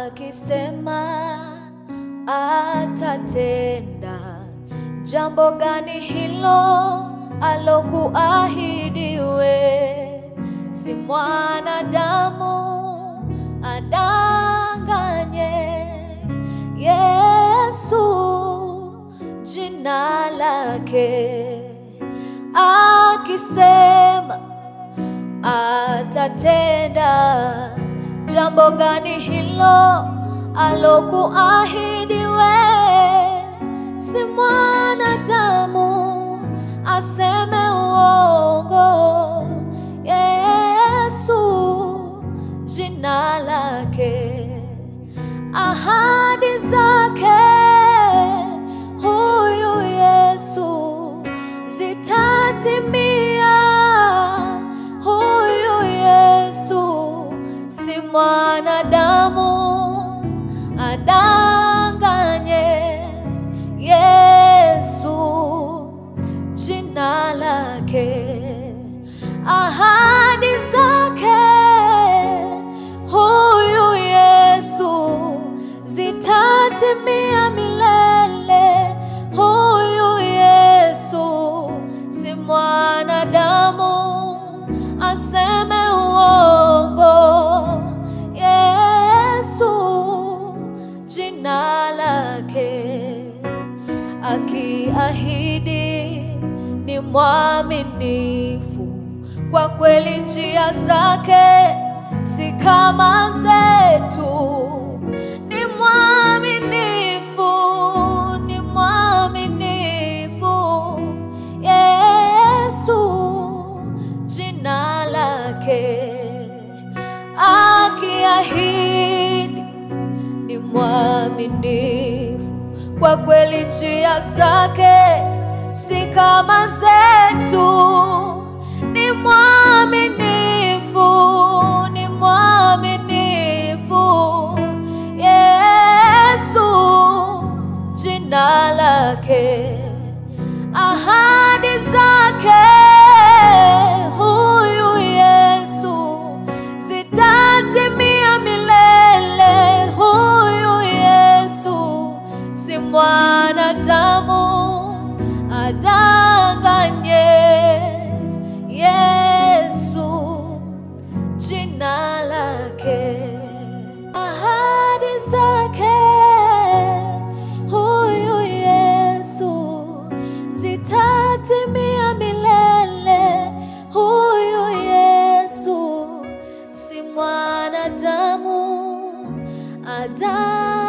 akisema atatenda. Jambo gani hilo alokuahidi we? Si mwanadamu adanganye. Yesu jina lake, akisema atatenda. Jambo gani hilo alokuahidi we? Si mwanadamu aseme uongo. Yesu jina lake, ahadi zake huyu Yesu zitatimia. Huyu Yesu si mwanadamu adanganye. Yesu jina lake, ahadi zake huyu Yesu zitatimia milele. Huyu Yesu si mwanadamu aseme uongo. Yesu jina lake, akiahidi ni mwaminifu kwa kweli, njia zake si kama zetu. Ni mwaminifu, ni mwaminifu Yesu jina lake, akiahidi ni mwaminifu kwa kweli, njia zake si kama zetu. Ni mwaminifu, ni mwaminifu Yesu jina lake, ahadi zake huyu Yesu zitatimia milele. Huyu Yesu si mwanadamu adanganye. Yesu jina lake, ahadi zake huyu Yesu zitatimia milele. Huyu Yesu si mwanadamu ada